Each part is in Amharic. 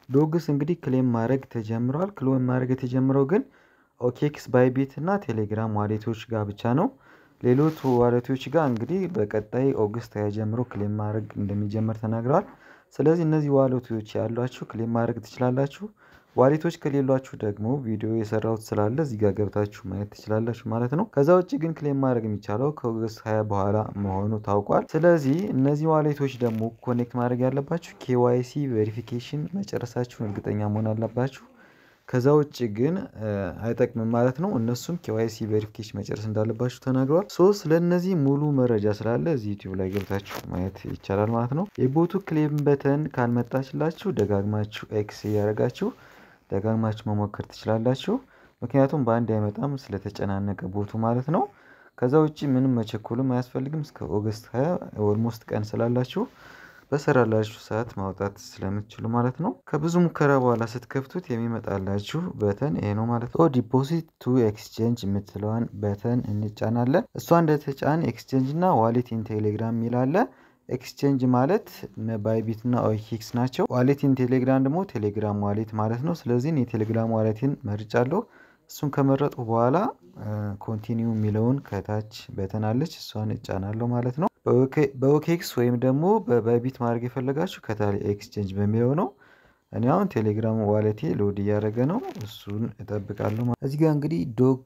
ዶግስ እንግዲህ ክሌም ማድረግ ተጀምረዋል። ክሌም ማድረግ የተጀምረው ግን ኦኬክስ ባይቢት እና ቴሌግራም ዋሌቶች ጋር ብቻ ነው። ሌሎች ዋሌቶች ጋር እንግዲህ በቀጣይ ኦገስት ሃያ ጀምሮ ክሌም ማድረግ እንደሚጀመር ተናግረዋል። ስለዚህ እነዚህ ዋሌቶች ያሏችሁ ክሌም ማድረግ ትችላላችሁ። ዋሌቶች ከሌሏችሁ ደግሞ ቪዲዮ የሰራሁት ስላለ እዚህ ጋር ገብታችሁ ማየት ትችላላችሁ ማለት ነው። ከዛ ውጭ ግን ክሌም ማድረግ የሚቻለው ከኦገስት ሃያ በኋላ መሆኑ ታውቋል። ስለዚህ እነዚህ ዋሌቶች ደግሞ ኮኔክት ማድረግ ያለባችሁ ኬዋይሲ ቬሪፊኬሽን መጨረሳችሁን እርግጠኛ መሆን አለባችሁ። ከዛ ውጭ ግን አይጠቅምም ማለት ነው። እነሱም ኬዋይሲ ቬሪፊኬሽን መጨረስ እንዳለባችሁ ተናግረዋል። ሶ ስለነዚህ ሙሉ መረጃ ስላለ እዚህ ዩቲዩብ ላይ ገብታችሁ ማየት ይቻላል ማለት ነው። የቦቱ ክሌም በተን ካልመጣችላችሁ ደጋግማችሁ ኤክስ እያደረጋችሁ ደጋግማችሁ መሞከር ትችላላችሁ። ምክንያቱም በአንድ አይመጣም ስለተጨናነቀ ቦቱ ማለት ነው። ከዛ ውጭ ምንም መቸኮልም አያስፈልግም። እስከ ኦገስት ሃያ ኦልሞስት ቀን ስላላችሁ በሰራላችሁ ሰዓት ማውጣት ስለምትችሉ ማለት ነው። ከብዙ ሙከራ በኋላ ስትከፍቱት የሚመጣላችሁ በተን ይሄ ነው ማለት ነው። ዲፖዚት ቱ ኤክስቼንጅ የምትለዋን በተን እንጫናለን። እሷ እንደተጫን ኤክስቼንጅ እና ዋሌት ኢን ቴሌግራም የሚላለ ኤክስቼንጅ ማለት ባይቢት እና ኦኬክስ ናቸው። ዋሌት ኢን ቴሌግራም ደግሞ ቴሌግራም ዋሌት ማለት ነው። ስለዚህ የቴሌግራም ዋሌትን መርጫለሁ። እሱን ከመረጡ በኋላ ኮንቲኒው የሚለውን ከታች በተናለች እሷን እጫናለሁ ማለት ነው። በኦኬክስ ወይም ደግሞ በባይቢት ማድረግ የፈለጋችሁ ከታች ኤክስቼንጅ በሚለው ነው። እኔ አሁን ቴሌግራም ዋሌቴ ሎድ እያደረገ ነው። እሱን እጠብቃለሁ። እዚህ ጋር እንግዲህ ዶግ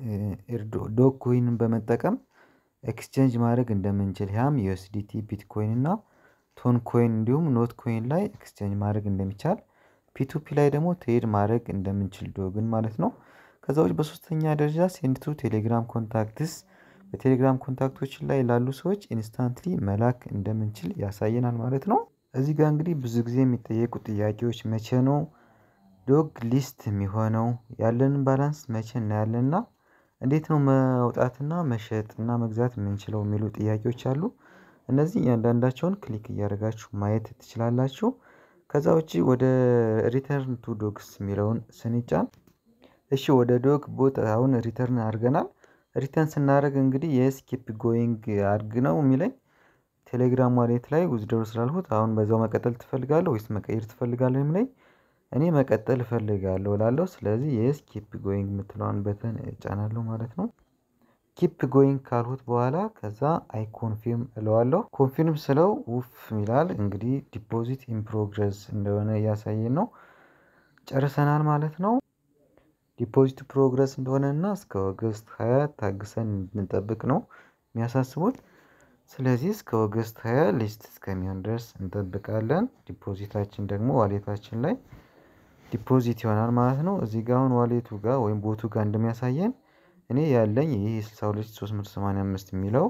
ዶግ ኮይንን በመጠቀም ኤክስቼንጅ ማድረግ እንደምንችል ያም ዩኤስዲቲ ቢትኮይን እና ቶን ኮይን እንዲሁም ኖት ኮይን ላይ ኤክስቼንጅ ማድረግ እንደሚቻል ፒቱፒ ላይ ደግሞ ትሬድ ማድረግ እንደምንችል ዶግን ማለት ነው። ከዛ ውጭ በሶስተኛ ደረጃ ሴንድቱ ቴሌግራም ኮንታክትስ በቴሌግራም ኮንታክቶች ላይ ላሉ ሰዎች ኢንስታንትሊ መላክ እንደምንችል ያሳየናል ማለት ነው። እዚህ ጋር እንግዲህ ብዙ ጊዜ የሚጠየቁ ጥያቄዎች መቼ ነው ዶግ ሊስት የሚሆነው ያለንን ባላንስ መቼ እናያለንና እንዴት ነው መውጣትና መሸጥ እና መግዛት የምንችለው የሚሉ ጥያቄዎች አሉ። እነዚህ እያንዳንዳቸውን ክሊክ እያደረጋችሁ ማየት ትችላላችሁ። ከዛ ውጪ ወደ ሪተርን ቱ ዶግስ የሚለውን ስንጫን እሺ ወደ ዶግ ቦት አሁን ሪተርን አድርገናል። ሪተርን ስናደርግ እንግዲህ የስ ኪፕ ጎይንግ አድርግ ነው የሚለኝ ቴሌግራም ዋሌት ላይ ውዝድሮ ስላልሁት አሁን በዛው መቀጠል ትፈልጋለህ ወይስ መቀየር ትፈልጋለህ የሚለኝ እኔ መቀጠል እፈልጋለሁ እላለሁ። ስለዚህ የስ ኪፕ ጎይንግ የምትለዋን በተን እጫናለሁ ማለት ነው። ኪፕ ጎይንግ ካልሁት በኋላ ከዛ አይ ኮንፊርም እለዋለሁ። ኮንፊርም ስለው ውፍ ይላል እንግዲህ ዲፖዚት ኢን ፕሮግረስ እንደሆነ እያሳየን ነው። ጨርሰናል ማለት ነው። ዲፖዚት ፕሮግረስ እንደሆነ እና እስከ ኦገስት ሃያ ታግሰን እንድንጠብቅ ነው የሚያሳስቡት። ስለዚህ እስከ ኦገስት ሃያ ሊስት እስከሚሆን ድረስ እንጠብቃለን። ዲፖዚታችን ደግሞ ዋሌታችን ላይ ዲፖዚት ይሆናል ማለት ነው። እዚህ ጋር አሁን ዋሌቱ ጋር ወይም ቦቱ ጋር እንደሚያሳየን እኔ ያለኝ ይህ 62385 የሚለው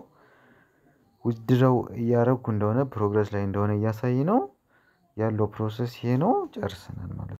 ውድድረው እያረግኩ እንደሆነ ፕሮግረስ ላይ እንደሆነ እያሳይ ነው። ያለው ፕሮሰስ ይሄ ነው። ጨርሰናል ማለት ነው